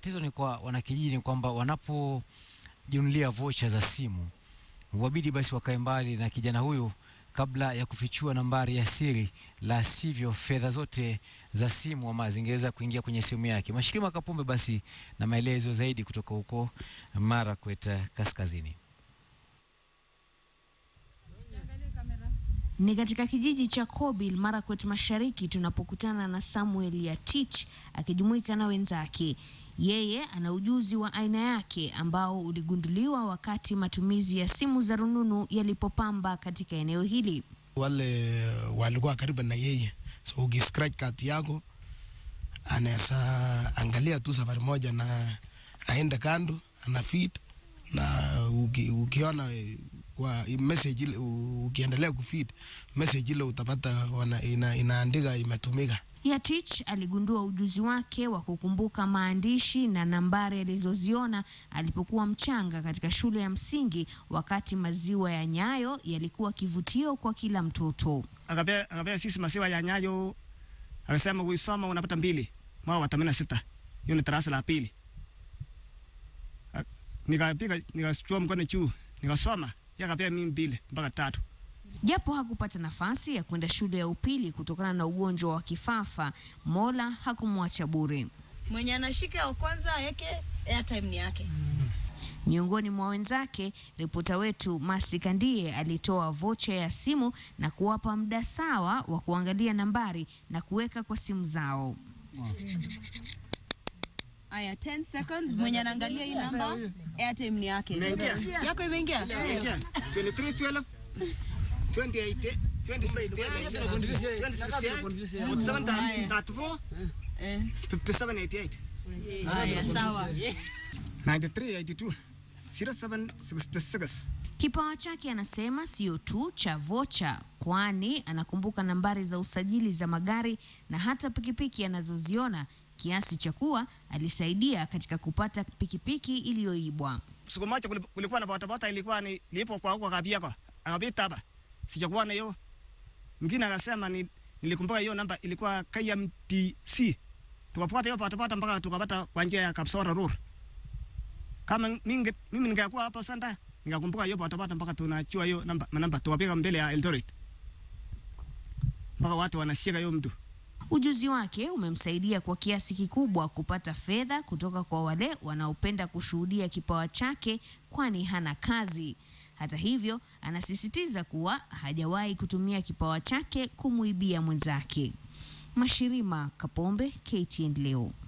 tatizo ni kwa wanakijiji ni kwamba wanapojinunulia vocha za simu wabidi basi wakae mbali na kijana huyu kabla ya kufichua nambari ya siri, la sivyo fedha zote za simu ama zingeweza kuingia kwenye simu yake. Mashirima Kapombe basi na maelezo zaidi kutoka huko Marakwet Kaskazini. Ni katika kijiji cha Kobil, Marakwet Mashariki, tunapokutana na Samuel Yatich akijumuika na wenzake. Yeye ana ujuzi wa aina yake ambao uligunduliwa wakati matumizi ya simu za rununu yalipopamba katika eneo hili. wale walikuwa karibu na yeye, so ukiscratch kati yako anaweza angalia tu safari moja na aende kando ana feed na uki, ukiona eh, kwa message ile u- ukiendelea kufeed message ile utapata wana, ina, inaandika imetumika. Yatich aligundua ujuzi wake wa kukumbuka maandishi na nambari alizoziona alipokuwa mchanga katika shule ya msingi, wakati maziwa ya Nyayo yalikuwa kivutio kwa kila mtoto. akapea akapea sisi maziwa ya Nyayo, akasema kuisoma unapata mbili mwaka wa themanini na sita. Hiyo ni darasa la pili. A- Nikapiga nikachukua mkono juu nikasoma, yeye akapea mimi mbili mpaka tatu. Japo hakupata nafasi ya kwenda shule ya upili kutokana na ugonjwa wa kifafa, Mola hakumwacha bure. mwenye anashika ya kwanza aweke airtime ni yake. Miongoni mwa wenzake, ripota wetu Masi Kandie alitoa vocha ya simu na kuwapa muda sawa wa kuangalia nambari na kuweka kwa simu zao. Aya, 10 seconds, mwenye anaangalia hii namba airtime ni yake. Imeingia? Yako imeingia? 23 12 28 26 Eh. 57 88 Aya, sawa. 93 82 07 66 Kipawa chake anasema sio tu cha vocha, kwani anakumbuka nambari za usajili za magari na hata pikipiki anazoziona, kiasi cha kuwa alisaidia katika kupata pikipiki iliyoibwa. siku moja kuli- kulikuwa na botabota ilikuwa ni lipo kwa huko Kabiako, akapita hapa, sijakuwa na hiyo. Mwingine akasema ni nilikumbuka hiyo namba ilikuwa KMTC, tukapata hiyo botabota mpaka tukapata kwa njia ya Kapsora Road. Kama mingi, mimi ningekuwa hapo sanda, ningekumbuka hiyo botabota mpaka tunajua hiyo namba manamba, tukapiga mbele ya Eldoret mpaka watu wanashika hiyo mtu. Ujuzi wake umemsaidia kwa kiasi kikubwa kupata fedha kutoka kwa wale wanaopenda kushuhudia kipawa chake, kwani hana kazi. Hata hivyo, anasisitiza kuwa hajawahi kutumia kipawa chake kumuibia mwenzake. Mashirima Kapombe, KTN leo.